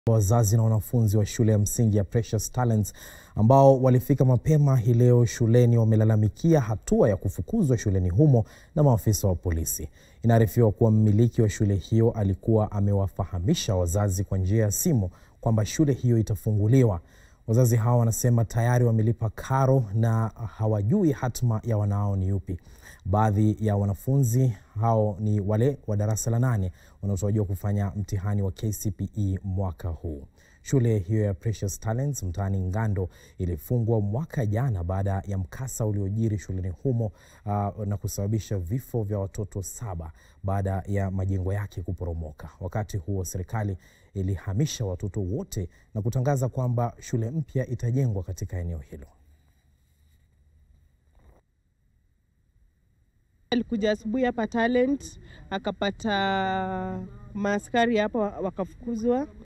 Wazazi na wanafunzi wa shule ya msingi ya Precious Talents ambao walifika mapema hii leo shuleni wamelalamikia hatua ya kufukuzwa shuleni humo na maafisa wa polisi. Inaarifiwa kuwa mmiliki wa shule hiyo alikuwa amewafahamisha wazazi kwa njia ya simu kwamba shule hiyo itafunguliwa. Wazazi hao wanasema tayari wamelipa karo na hawajui hatma ya wanao ni yupi. Baadhi ya wanafunzi hao ni wale wa darasa la nane wanaotarajiwa kufanya mtihani wa KCPE mwaka huu. Shule hiyo ya Precious Talents mtaani Ngando ilifungwa mwaka jana baada ya mkasa uliojiri shuleni humo uh, na kusababisha vifo vya watoto saba baada ya majengo yake kuporomoka. Wakati huo serikali ilihamisha watoto wote na kutangaza kwamba shule mpya itajengwa katika eneo hilo. Alikuja asubuhi hapa Talent akapata maaskari hapa wakafukuzwa.